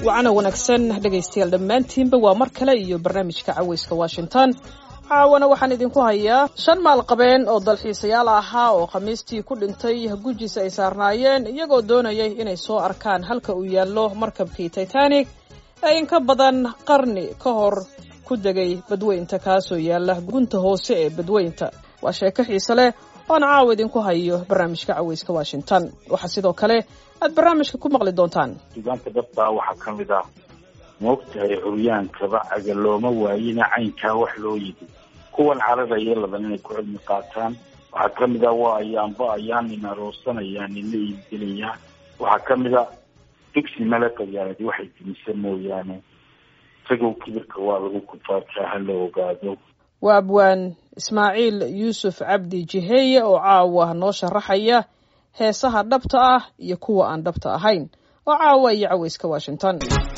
wacana wanaagsan dhegaystayaal dhammaantiinba waa mar kale iyo barnaamijka caweyska washington caawana waxaan idinku hayaa shan maalqabeen oo dalxiisayaal ahaa oo khamiistii ku dhintay gujis ay saarnaayeen iyagoo doonayay inay soo arkaan halka uu yaallo markabkii titanic ee in ka badan qarni ka hor ku degay badweynta kaasoo yaalla gunta hoose ee badweynta waa sheeko xiise leh oan caawa idinku hayo barnaamijka caweyska washington waxaa sidoo kale aad barnaamijka ku maqli doontaan suugaanta dhabtaa waxaa ka mid ah moogtahay curyaankaba caga looma waayina caynkaa wax loo yidi kuwan cararaya laban inay ku cilmi qaataan waxaa ka mid ah waa ayaanba ayaan nin aroosanaya nina iibgelaya waxaa ka mid a digsi male qayaanadi waxay dimisa mooyaane isagow kibirka waa lagu kufaakaa ha la ogaado waa abwaan ismaaciil yuusuf cabdi jiheeye oo caawa noo sharaxaya heesaha dhabta ah iyo kuwa aan dhabta ahayn oo caawa iyo caweyska washington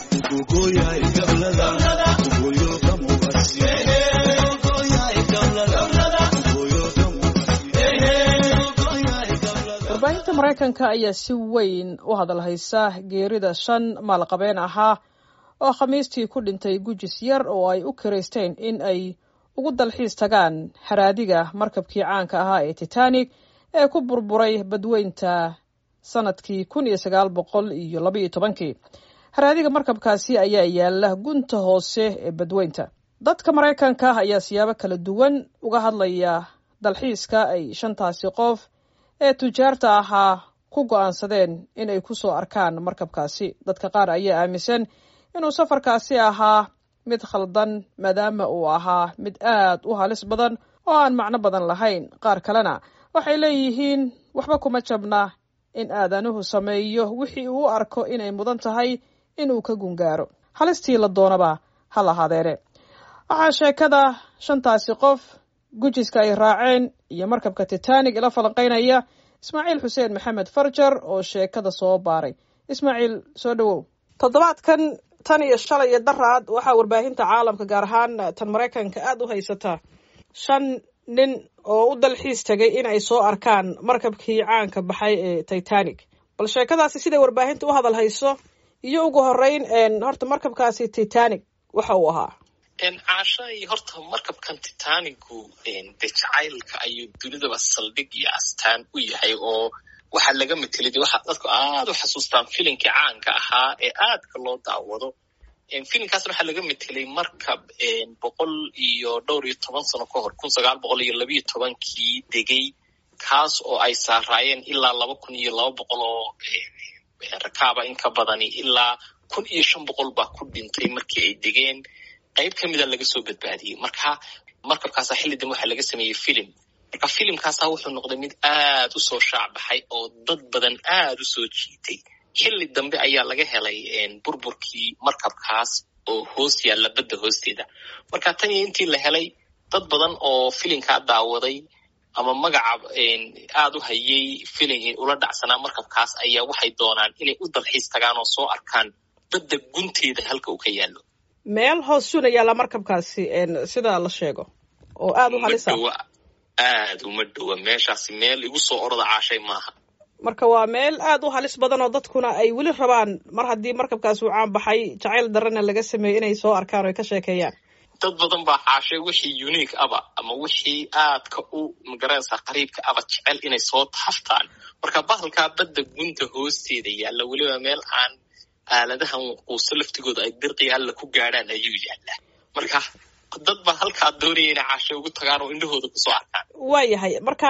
warbaahinta maraykanka ayaa si weyn u hadalhaysa geerida shan maalqabeen ahaa oo khamiistii ku dhintay gujis yar oo ay u kiraysteen in ay ugu dalxiis tagaan haraadiga markabkii caanka ahaa ee titanic ee ku burburay badweynta sanadkii kun iyo sagaal boqol iyo labaiyo tobankii haraadiga markabkaasi ayaa yaala gunta hoose ee badweynta dadka maraykanka ayaa siyaabo kala duwan uga hadlaya dalxiiska ay shantaasi qof ee tujaarta ahaa ku go'aansadeen in ay ku soo arkaan markabkaasi dadka qaar ayaa aaminsan inuu safarkaasi ahaa mid khaldan maadaama uu ahaa mid aad u halis badan oo aan macno badan lahayn qaar kalena waxay leeyihiin waxba kuma jabna in aadanuhu sameeyo wixii uu u arko inay mudan tahay inuu ka gungaaro halistii la doonaba ha lahaadeene waxaa sheekada shantaasi qof gujiska ay raaceen iyo markabka titanic ila falanqaynaya ismaaciil xuseen maxamed farjar oo sheekada soo baaray ismaaciil soo dhowow toddobaadkan tan iyo shalay iyo daraad waxaa warbaahinta caalamka gaar ahaan tan maraykanka aada u haysataa shan nin oo u dalxiis tegay in ay soo arkaan markabkii caanka baxay ee titanic bal sheekadaasi siday warbaahinta u hadal hayso iyo ugu horeyn horta markabkaasi titanic waxa uu ahaa caashay horta markabkan titanigu de jacaylka ayuu dunidaba saldhig iyo astaan u yahay oo waxaa laga metelay de waxa dadku aada u xasuustaan filimkii caanka ahaa ee aadka loo daawado filimkaasna waxaa laga metelay markab boqol iyo dhowr iyo toban sano ka hor kun sagaal boqol iyo labiyo tobankii degay kaas oo ay saaraayeen ilaa laba kun iyo laba boqol oo rakaaba in ka badani ilaa kun iyo shan boqol baa ku dhintay markii ay degeen qayb ka mida laga soo badbaadiyey marka markabkaasa xilli dambe waxaa laga sameeyey filim marka filimkaasa wuxuu noqday mid aad u soo shaacbaxay oo dad badan aad u soo jiitay xilli dambe ayaa laga helay burburkii markabkaas oo hoos yaalla badda hoosteeda marka tan iyo intii la helay dad badan oo filimkaa daawaday ama magaca aad u hayay filim ula dhacsanaa markabkaas ayaa waxay doonaan inay u dalxiis tagaan oo soo arkaan badda gunteeda halka uu ka yaallo meel hoos suna yaalla markabkaasi sida la sheego oo aada u halisa aad uma dhowa meeshaasi meel igu soo orada caashay maaha marka waa meel aad u halis badan oo dadkuna ay weli rabaan mar haddii markabkaas uu caan baxay jacayl darana laga sameeyey inay soo arkaan o ay ka sheekeeyaan dad badan baa caashay wixii unique aba ama wixii aadka u magaranaysaa qariibka aba jecel inay soo taaftaan marka bahalkaa badda gunta hoosteeda yaalla weliba meel aan aaladahan quuso laftigooda ay dirqi alla ku gaadhaan ayuu yaallaa marka dad baa halkaa doonaya inay caashay ugu tagaan oo indhahooda kusoo arkaan waa yahay marka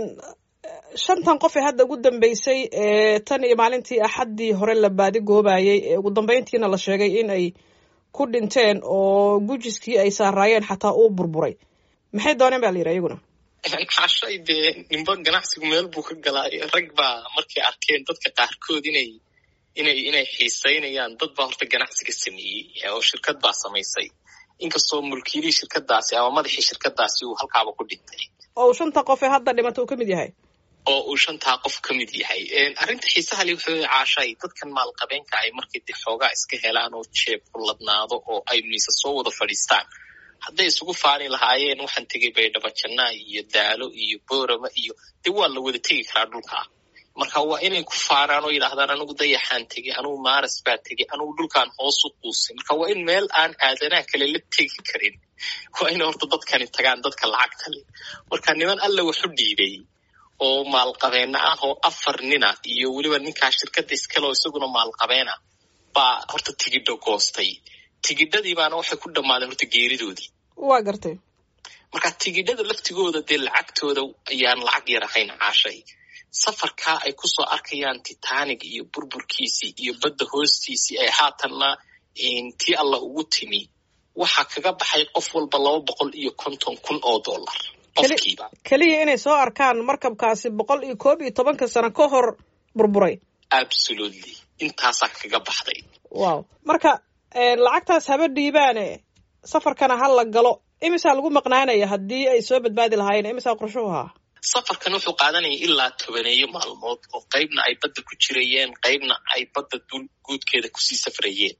shantan qof ee hadda ugu dambeysay tan iyo maalintii axaddii hore la baadi goobayay ee ugu dambeyntiina la sheegay in ay ku dhinteen oo gujiskii ay saaraayeen xataa uu burburay maxay dooneen ba la yidhi iyaguna caashay dee nimba ganacsigu meel buu ka galaa rag baa markay arkeen dadka qaarkood inay inay inay xiisaynayaan dad baa horta ganacsiga sameeyey oo shirkad baa samaysay inkastoo mulkiilihii shirkadaasi ama madaxii shirkadaasi uu halkaaba ku dhintay oo uu shanta qof ee hadda dhimata uu ka mid yahay oo uu shantaa qof ka mid yahay arrinta xiisaha le wuxuu caashay dadkan maalqabeenka ay markay de xoogaa iska helaan oo jeeb kulladnaado oo ay miise soo wada fadhiistaan hadday isugu faani lahaayeen waxaan tegay baydhabo jannaa iyo daalo iyo boorama iyo dee waa la wada tegi karaa dhulkaa marka waa inay ku faaraan oo yidhahdaan anigu dayaxaan tegey anugu maaras baa tegey anugu dhulkaan hoos u quusay marka waa in meel aan aadanaha kale la tegi karin waa inay horta dadkani tagaan dadka lacagta leh marka niman alla waxu dhiibay oo maalqabeena ah oo afar nina iyo weliba ninkaa shirkadda iskale oo isaguna maalqabeena baa horta tigidho goostay tigidhadii baana waxay ku dhammaadeen horta geeridoodii waa gartay marka tigidhada laftigooda dee lacagtooda ayaan lacag yar ahayn caashay safarkaa ay kusoo arkayaan titanic iyo burburkiisii iyo badda hoostiisii ay haatanna tii alla ugu timi waxaa kaga baxay qof walba laba boqol iyo konton kun oo dollar qofkiiba keliya inay soo arkaan markabkaasi boqol iyo koob iyo tobanka sano ka hor burburay absolutely intaasaa kaga baxday wow marka lacagtaas haba dhiibaane safarkana ha la galo imisaa lagu maqnaanaya haddii ay soo badbaadi lahaayeen imisaa qorshuhu ahaa safarkan wuxuu qaadanaya ilaa tobaneeyo maalmood oo qaybna ay badda ku jirayeen qaybna ay badda dul guudkeeda kusii safrayeen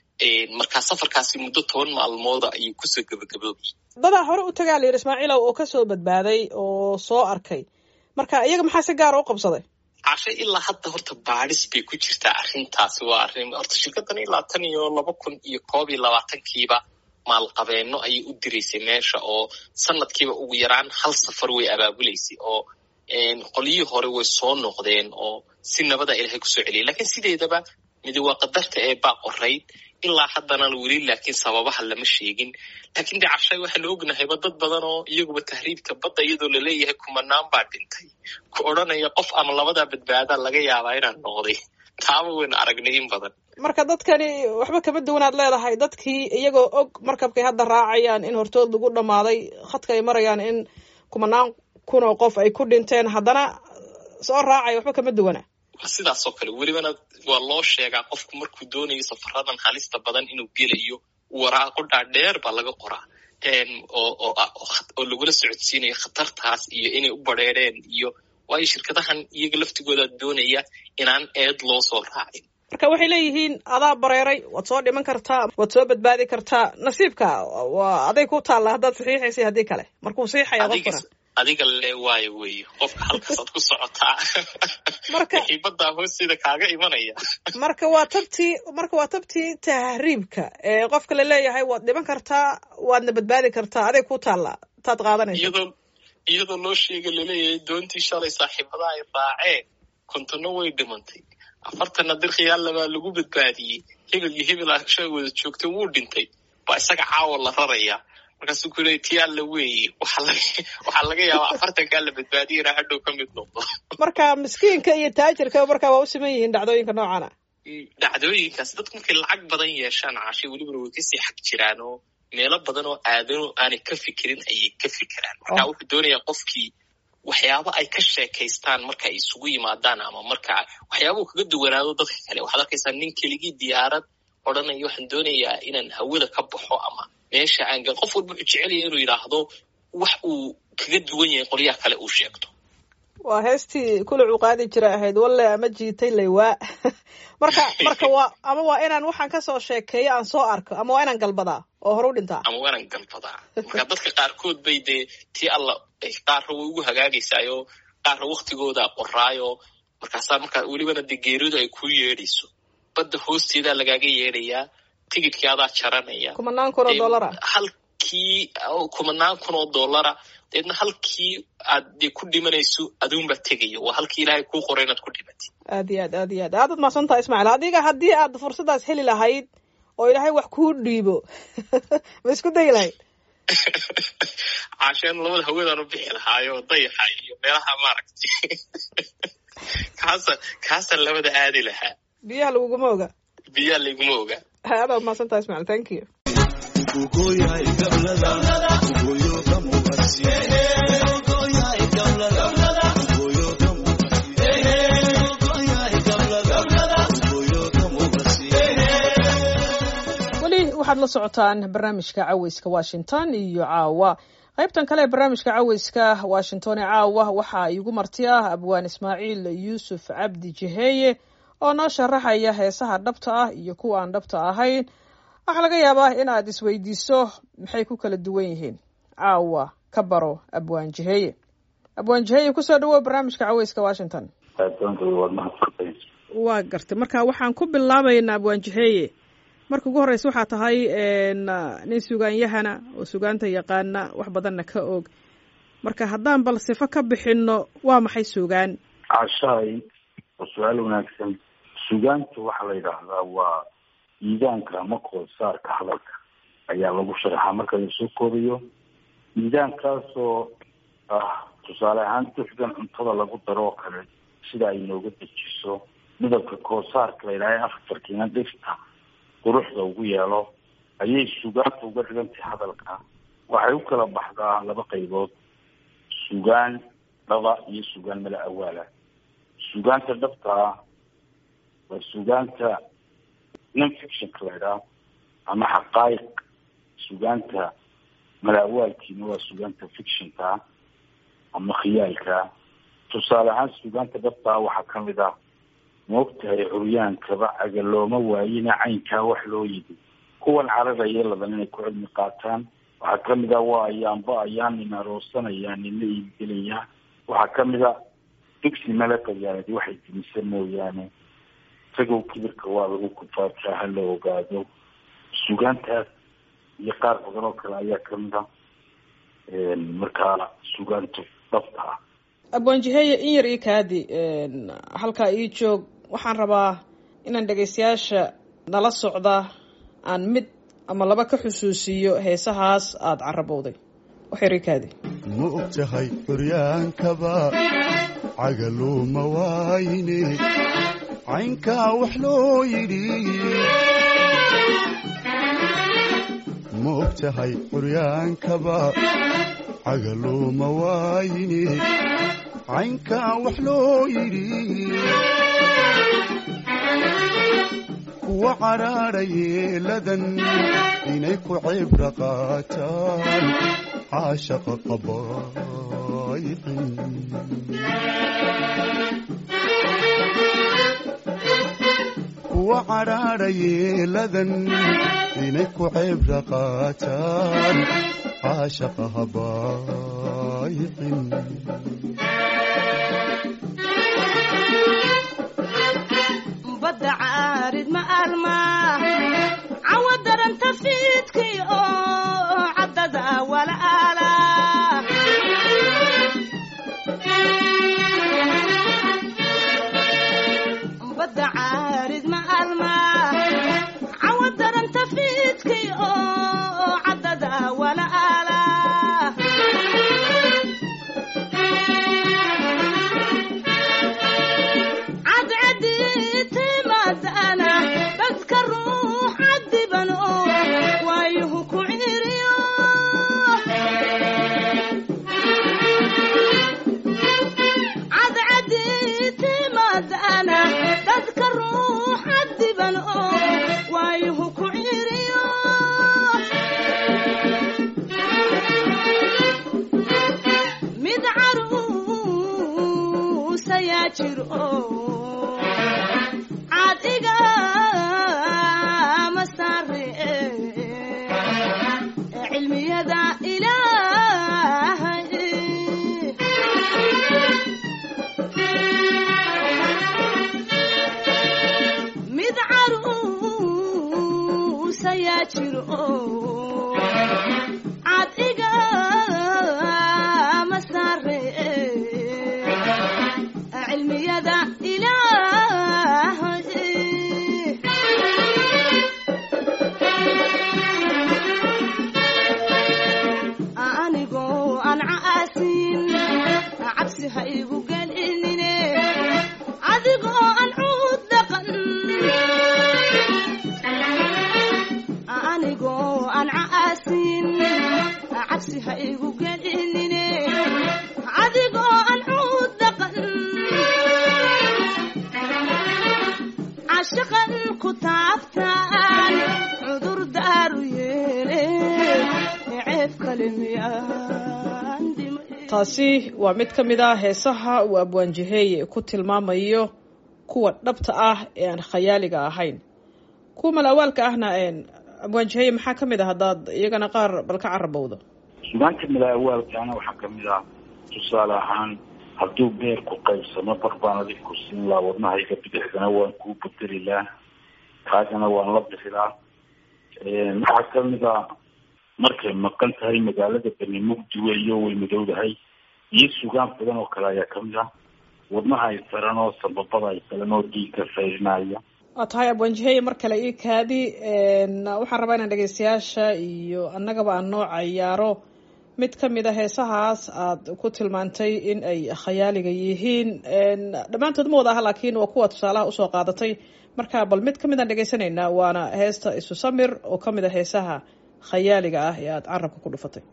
markaa safarkaasi muddo toban maalmooda ayuu kusoo gebagaboobay dadaa hore u tagaa layidhi ismaaciilow oo kasoo badbaaday oo soo arkay marka iyaga maxaa si gaara u qabsaday cashe ilaa hadda horta baadhis bay ku jirtaa arrintaasi waa arrin horta shirkaddan ilaa tan iyo laba kun iyo koob iyo labaatankiiba maalqabeeno ayay u diraysay meesha oo sanadkiiba ugu yaraan hal safar way abaabulaysay oo qolyihii hore way soo noqdeen oo si nabada ilaahay kusoo celiyay lakiin sideedaba midi waa qadarta ee baa qorayd ilaa haddana weli laakiin sababaha lama sheegin laakiin de cashay waxaanu ognahayba dad badan oo iyaguba tahriibka badda iyadoo laleeyahay kumanaan baa dhintay ku odhanaya qof ama labadaa badbaadaa laga yaabaa inaan noqday taaba waynu aragnay in badan marka dadkani waxba kama duwanaad leedahay dadkii iyagoo og markabkay hadda raacayaan in hortood lagu dhammaaday khadka ay marayaan in kumanaan kun oo qof ay ku dhinteen haddana soo raacaya waxba kama duwana sidaas oo kale welibana waa loo sheegaa qofku markuu doonayo safaradan halista badan inuu gelayo waraaqo dhaadheer baa laga qoraa oo lagula socodsiinayo khatartaas iyo inay u badrheereen iyo waayo shirkadahan iyaga laftigooda doonaya inaan eed loo soo raacin marka waxay leeyihiin adaa bareeray waad soo dhiman kartaa waad soo badbaadi kartaa nasiibka waa aday ku taalla haddaad saxiixaysay haddii kale markuu saxiixaya qofkuna adiga le waayo weeye qofka halkaasaad ku socotaa marka xiibaddaa hoosteeda kaaga imanaya marka waa tabtii marka waa tabtii tahriibka ee qofka laleeyahay waad dhiman kartaa waadna badbaadi kartaa aday ku taalla taad qaadanaysa iyadoo iyadoo loo sheega laleeyahay doontii shalay saaxiibadaha ay raaceen kontona way dhimantay afartanna dirkhiyaallabaa lagu badbaadiyey hebel iyo hebel asha wada joogtay wuu dhintay baa isaga caawa la rarayaa markaasuu ku leey ti alla weeye waxaa laga yaabaa afartankaa la badbaadiya inaa hadhow ka mid noqdo marka miskiinka iyo taajirka markaa waa u siman yihiin dhacdooyinka noocan a dhacdooyinkaas dadku markay lacag badan yeeshaan cashay welibana way kasii xag jiraan oo meelo badan oo aadano aanay ka fikirin ayay ka fikiraan marka wuxuu doonayaa qofkii waxyaabo ay ka sheekaystaan marka ay isugu yimaadaan ama marka waxyaabuu kaga duwanaado dadka kale waxaad arkaysaa nin keligii diyaarad odhanaya waxaan doonayaa inaan hawada ka baxo ama meesha aan gal qof walba wuxuu jecelaya inuu yidhaahdo wax uu kaga duwan yahay qolyaha kale uu sheegto waa heestii kulac uu qaadi jira ahayd walle ama jiitay laywaa marka marka waa ama waa inaan waxaan kasoo sheekeeyo aan soo arko ama waa inaan galbadaa oo hore u dhintaa ama waa inaan galbadaa marka dadka qaarkood bay dee tii alla qaarra way ugu hagaagaysaayo qaarra waktigooda qoraayo markaasaa markaa welibana dee geeridu ay kuu yeedhayso badda hoosteedaa lagaaga yeedhayaa tigidkii adaa jaranaya kumanaan kun oo dollara halkii kumanaan kun oo dollara deedna halkii aad dee ku dhimanayso aduunbaa tegaya waa halkii ilaahay kuu qoray inaad ku dhimatid aad iyo aad aad iyo aad aad ad mahadsan taha ismaaciil adiga haddii aad fursaddaas heli lahayd oo ilaahay wax kuu dhiibo ma isku dayi lahayd caasheen labada hawadaan u bixi lahaayo dayaxa iyo meelaha maaragtay kaasa kaasaan labada aadi lahaa biyaha laguguma oga biyaha laguma oga aad ad mahadsan taha ismaaciil thank you waxaad la socotaan barnaamijka caweyska washington iyo caawa qaybtan kale ee barnaamijka caweyska washington ee caawa waxaa iigu marti ah abwaan ismaaciil yuusuf cabdi jiheeye oo noo sharaxaya heesaha dhabta ah iyo kuwa aan dhabta ahayn waxaa laga yaabaa in aad isweydiiso maxay ku kala duwan yihiin caawa ka baro abwaan jiheeye abwaan jiheeye kusoo dhawow barnaamijka caweyska washington waad mahadsantahay waa gartay marka waxaan ku bilaabaynaa abwaanjiheeye marka ugu horreysa waxaa tahay nin sugaanyahana oo sugaanta yaqaana wax badanna ka og marka haddaan bal sifo ka bixinno waa maxay sugaan cashaay waa su-aal wanaagsan sugaanta waxaa la yidhaahdaa waa miidaanka ama koolsaarka hadalka ayaa lagu sharaxaa marka la soo koobayo miidaankaasoo ah tusaale ahaan duxdan cuntada lagu daro oo kale sida ay nooga dejiso midabka koosaarka la yidhaha afarkiina dhirta quruxda ugu yeelo ayay sugaanta uga dhigantahay hadalka waxay u kala baxdaa laba qaybood sugaan dhaba iyo sugaan mala awaala sugaanta dhabtaa waa sugaanta non fictionka la ydhaha ama xaqaayiq sugaanta mala awaalkiina waa sugaanta fictionka ama khiyaalka tusaale ahaan sugaanta dhabtaa waxaa kamid ah maogtahay curyaankaba caga looma waayina caynkaa wax loo yidi kuwan cararaya laban inay ku cilmi qaataan waxaa kamid ah waa ayaanba ayaan nin aroosanayaan nina iibgelayaan waxaa kamid a dugsi mala qayaanadi waxay dimisa mooyaane isagow kibirka waa lagu kufaataa ha la ogaado sugaantaas iyo qaar badan oo kale ayaa kamid a markaa sugaanta dhabta ah abwaanjiheeye in yar ii kaadi halkaa ii joog waxaan rabaa inaan dhegaystayaasha nala socda aan mid ama laba ka xusuusiyo heesahaas aada carabowday wax yar ii kaadi ma og tahay curyaankaba cagaluuma waayne caynkaa wax loo yidhi ma og tahay curyaankaba cagaluuma waayne caynkaa wax loo yidhi kuwa cadhaadha yeeladan inay ku cibra qaataan caashaqa qabaayicin kuwa cadhaadha yeeladan inay ku cibra qaataan caashaqa habaayicin badda caarid ma almaa cawa daranta fiidkii oo caddada walaala badda caarid ma almaa cawa daranta fiidkii oo caddada walaala dadka ruux cadiban oo waayuhu ku ciriyo cadcadi timaadana dadka ruux cadiban oo waayuhu ku ciriyo mid caruus ayaa jiro cadiga masare cilmiyada ilaahay mid caruus ayaa jiro cadiga masare cilmiyada ilaahay anigoo aan caasin cabsi ha igu gelinine adigoo aan cuud dhaqan anigoo aan caasin cabsi ha igu gelinine adigoo aan cuud dhaqan cashaqan ku taabtaan cudur daaru yeele ceeb kale miyaan dhimay taasi waa mid ka mid ah heesaha uu abwaanjiheeye ku tilmaamayo kuwa dhabta ah ee aan khayaaliga ahayn kuwa malawaalka ahna abwaanjiheeye maxaa ka mid ah haddaad iyagana qaar bal ka carabowdo sugaanta mala awaalkaana waxaa kamid ah tusaale ahaan hadduu beerku qaybsamo bar baan adig ku siin lahaa wadnahayga bidixdana waan kuu bedeli laha kaagana waan la bixi lahaa waxaa kamid a markay maqan tahay magaalada bani mugdi weeyo way madowdahay iyo sugaan badan oo kale ayaa kamid ah wadnaha ay saran oo sababada ay saran oo dhiigka fayrinaya waa tahay abwanjiheye mar kale io kaadi waxaan rabaa inaan dhegeystayaasha iyo annagaba aan noo cayaaro mid kamid a heesahaas aad ku tilmaantay in ay khayaaliga yihiin dhammaantood ma wada aha laakiin waa kuwa tusaalaha usoo qaadatay marka bal mid kamid aan dhegeysanaynaa waana heesta isu samir oo kamid a heesaha khayaaliga ah ee aada carabka ku dhufatay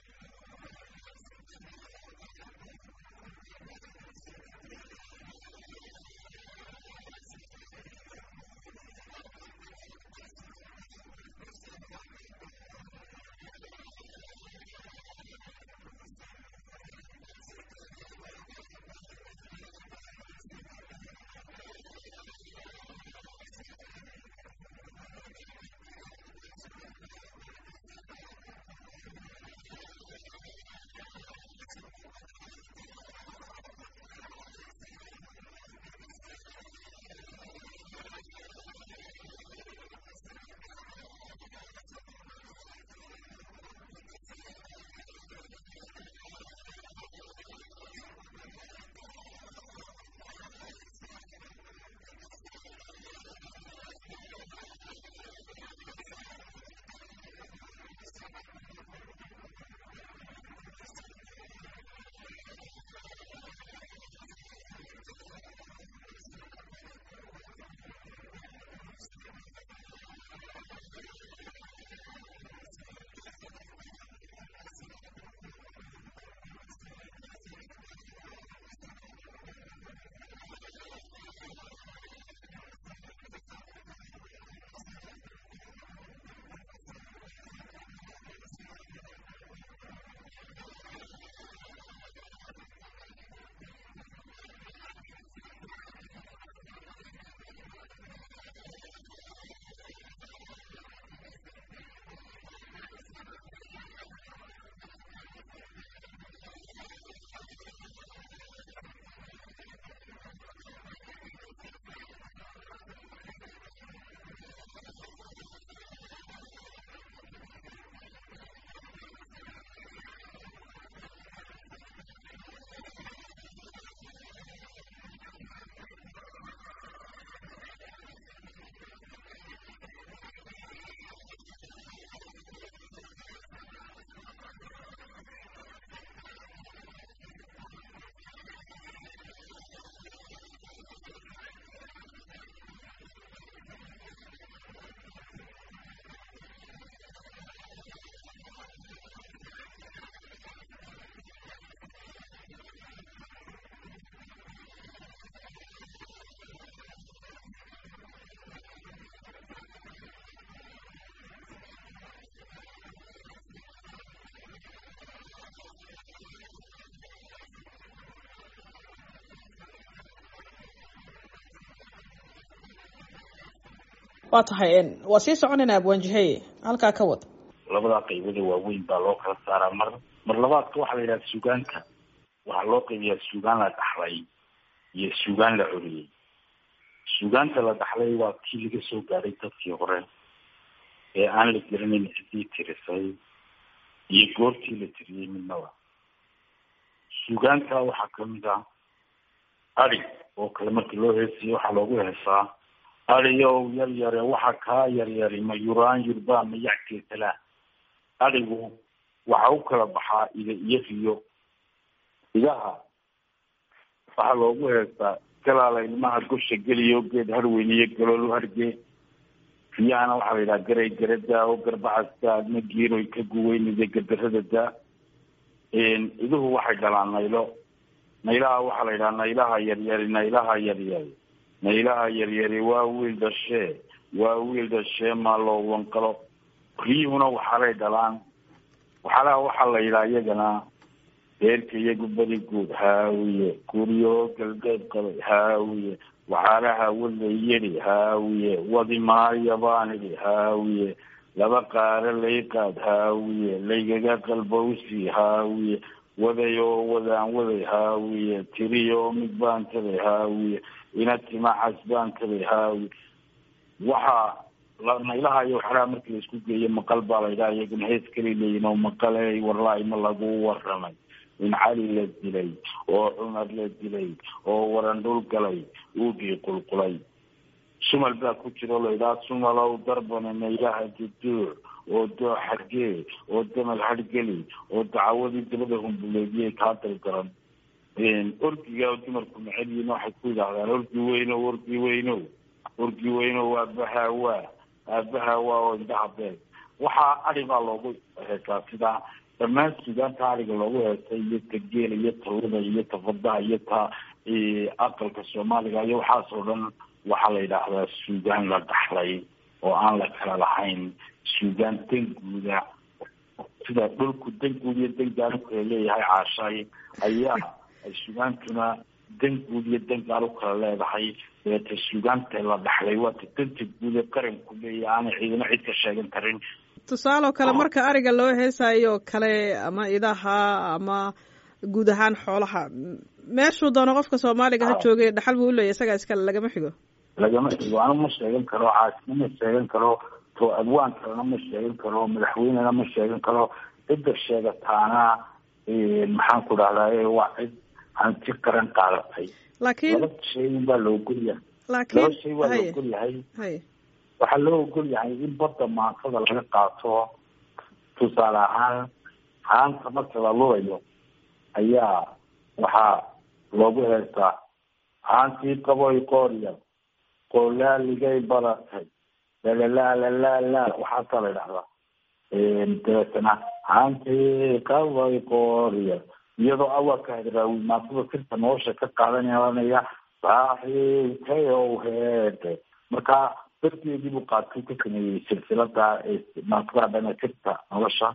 waa tahay waa sii soconaynaa abwaanjiheye halkaa ka wad labadaa qaybada waaweyn baa loo kala saaraa mar mar labaadka waxaa la yidhaha sugaanka waxaa loo qaybiyaa sugaan la dhaxlay iyo sugaan la coriyey sugaanta la dhaxlay waa kii laga soo gaadhay dadkii hore ee aan la garanayn ciddii tirisay iyo goortii la tiriyey midnaba sugaanta waxaa kamid ah adi oo kale markii loo heesiyo waxaa loogu heesaa adiyow yar yare waxa kaa yaryari ma yuraan yurbaa ma yackeetalaa adigu waxa u kala baxaa ida iyo riyo idaha waxaa loogu heestaa galaala ilmaha gosha geliyo geed harweyniyo galoolu hargee riyahana waxaa la yidhaha garay garadaa oo garbacasta adna giiroy ka guweynida gadarada daa iduhu waxay dhalaan naylo naylaha waxaa la yidhaha naylaha yaryari naylaha yaryari naylaha yaryari waa wiil dhashee waa wiil dhashee maa loo wanqalo riyuhuna waxaalay dhalaan waxaalaha waxaa la yidhaha iyagana beerka iyagu beri guud haawiye guryo galbeed qabay haawiye waxaalaha walay yeri haawiye wadi maayo baan idhi haawiye laba qaaro lay qaad haawiye laygaga qalbowsi haawiye waday oo wadaan waday haawiye tiriyo mid baan taday haawiye ina timacas baan taday haawiye waxaa naylaha iyo waxyaalaha markii la isku geeyo maqal baa la yidhaha iyaguna hees kala leeyihin oo maqaley warlaahi ma lagu waramay in cali la dilay oo cumar la dilay oo waran dhul galay uugii qulqulay sumal baa ku jira oo la yidhaha sumalow darbane naylaha duduuc oo doo xargee oo damal hargeli oo dacawadii dabada humbuleediyay kaa dalgaran orgiga oo dumarku necel yihiin waxay ku yidhaahdaan orgi weyno orgi weyno orgi weyno waa bahawaa aabahawaa oo indhaha beeg waxaa adi baa loogu heesaa sidaa dhammaan suugaanta ariga loogu heesay iyo ta geela iyo tawada iyo ta fadaha iyo ta aqalka soomaaliga iyo waxaas oo dhan waxaa la yidhaahdaa suugaan la dhaxlay oo aan la kala lahayn suugaan danguuda sida dhulku danguud iyo dangaal u kala leeyahay caashay ayaa suugaantuna danguud iyo dangaal u kala leedahay deeta suugaanta la dhaxlay waa ta danta guud ee qaranku leeyahay aanay ciidamo cid ka sheegan karin tusaale oo kale marka ariga loo heesayo kale ama idaha ama guud ahaan xoolaha meeshuu doono qofka soomaaliga ha joogay dhaxal buu uleeyahy isagaa iskale lagama xigo lagama xigo anu ma sheegan karo caasina ma sheegan karo to adwaan kalena ma sheegan karo madaxweynena ma sheegan karo cidda sheegataana maxaan ku dhahdaa waa cid hanti qaran qaadatay laakiin laba shay baa la ogol yahay laakiin laba shay waa la haye ogol yahay haye waxaa loo ogol yahay in badda maansada laga qaato tusaale ahaan haanta marka la lulayo ayaa waxaa loogu heestaa haantii qaboy qoorya qoolaaligay badatay lalalalalala waxaasaa la idhahdaa dabeetana haantii qaboy qoorya iyadoo awalka hadraawi maansada sirta nolosha ka qaadanaya saaxiibkayow heede marka darteedii buu qaatay ka sameeyey silsilada maansada dhana sirta nolosha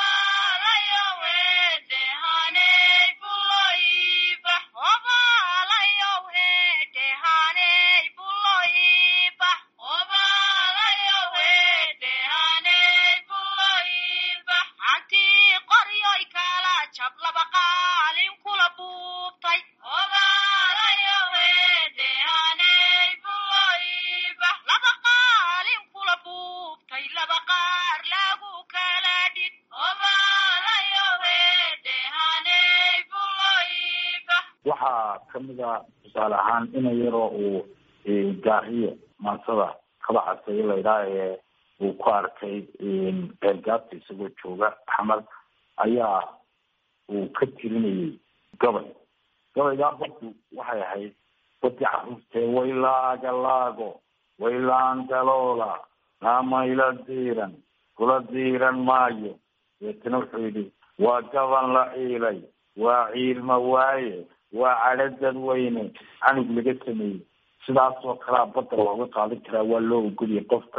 waxaa kamid a tusaale ahaan ina yaroo uu gaariyo maansada kaba caseeye laydhaha ee uu ku arkay beergaabta isagoo jooga axmed ayaa uu ka tirinayay gabay gabaygaa baddu waxay ahayd badi caruurtee waylaaga laago waylaan daloola naamayla diiran kula diiran maayo deetana wuxuu yidhi waa gaban la ciilay waa ciilma waaye waa cadho dadweyne canug laga sameeyey sidaas oo kalea badda looga qaadan karaa waa loo ogoliyay qofka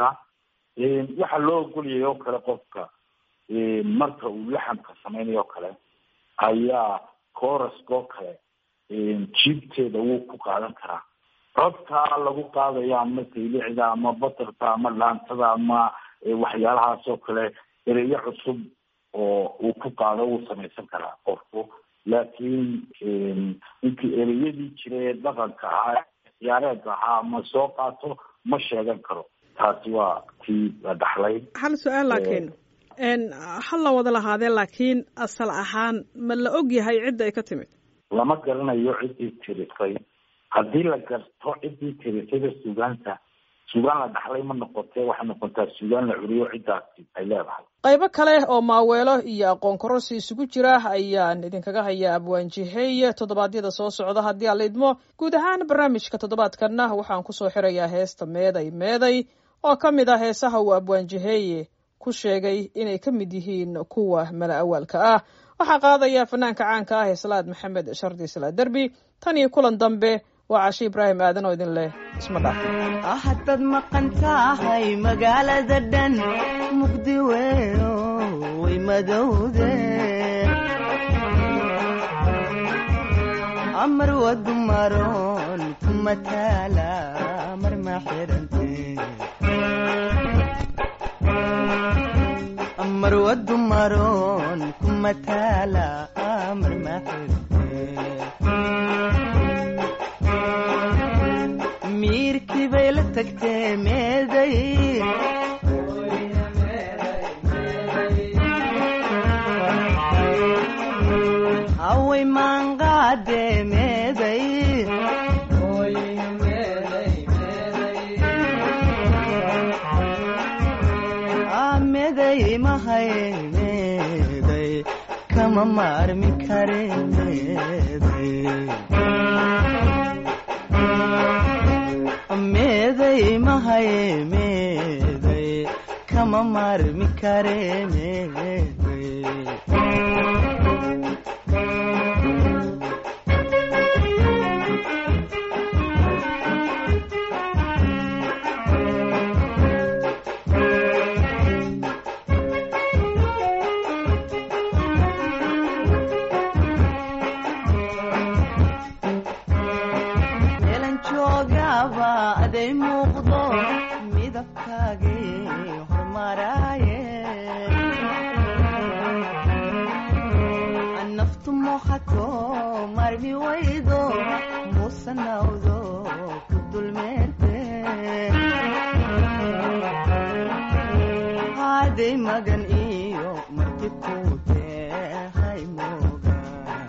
waxaa loo ogoliyay oo kale qofka marka uu laxamka samaynayo o kale ayaa coraska oo kale jiibteeda wuu ku qaadan karaa codkaa lagu qaadayo ama saylicda ama batarka ama dhaantada ama waxyaalahaas oo kale ereyo cusub oo uu ku qaado wuu samaysan karaa qofku laakiin intii ereyadii jira ee dhaqanka ahaa ciyaareedka ahaa ma soo qaato ma sheegan karo taasi waa tii la dhaxlay hal su-aal laakiin ha la wada lahaadee laakiin asal ahaan ma la og yahay cidda ay ka timid lama garanayo ciddii tirisay haddii la garto ciddii tirisayda suugaanta suugaan la dhaxlay ma noqotee waxay noqotaa suugaan la curiyo ciddaasi ay leedahay qaybo kale oo maaweelo iyo aqoon kororsi isugu jira ayaan idinkaga hayaa abwaanjihey toddobaadyada soo socda haddii aan la idmo guud ahaan barnaamijka toddobaadkanna waxaan kusoo xirayaa heesta meeday meeday oo ka mid ah heesaha uu abwaanjiheeye ku sheegay inay ka mid yihiin kuwa mala awaalka ah waxaa qaadaya fanaanka caanka ah ee salaad maxamed shardi salaad derbi tan iyo kulan dambe waa cashe ibraahim aadan oo idin leh isma dhaafin haddaad maqan tahay magaalada dhan mugdi weyo way madowde amar wadu maroon kuma taala mar ma xirante amar wadu maroon kuma kumataala marmaxirte miirkii bay la tagtee meeday haway maanqaade meeday meeday mahay meeday kama maarmi kare meeday meeday mahay meeday kama maarmi kare meeday meelan joogaba aday muuqdo midabkaagay hormaraaye naftu muuqato marmi waydo muusanawdo ku dulmeerte haday magan iyo marti ku tehay moogaan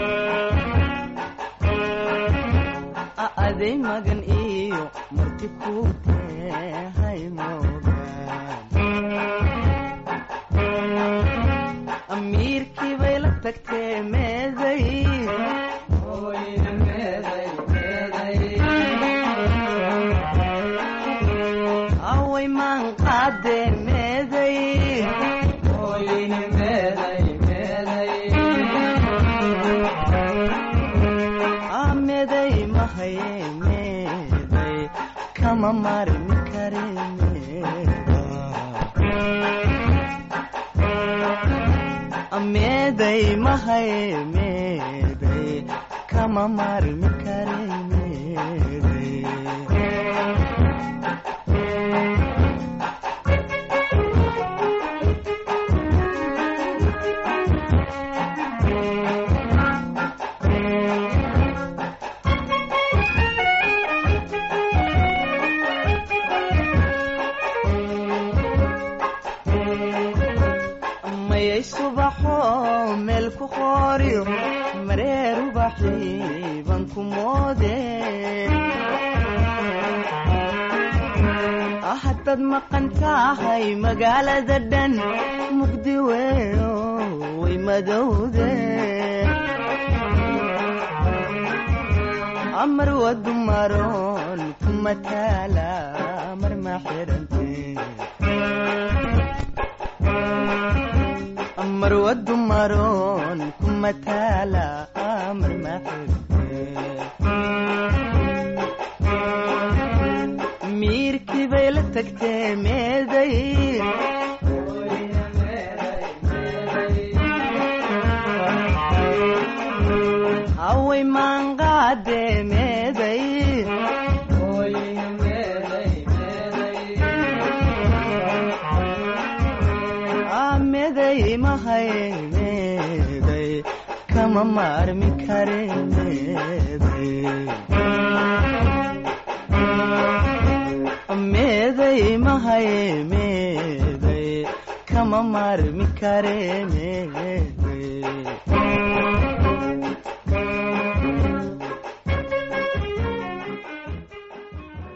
aday magan iyo marti ku tehay moogaan amiirkii bay la tagtee meeday away maan qaadee meeday meeday mahaye meeday kama marmi kare meeday mahaye meeday kama marmi kare meeday mayay subaxo meel ku qooriyo mareer ubaxii baan ku moode haddaad maqan tahay magaalada dhan mugdi weyo way madowde amar wadu maroon kuma taala mar ma xidhante amar wadu maroon kuma taala amar ma xidhante miirkii bay la tagtee meeday haway maanqaade meeday meeday mahay meeday kama maarmi kare meeday meeday mahay meeday kama maarmi kare meeday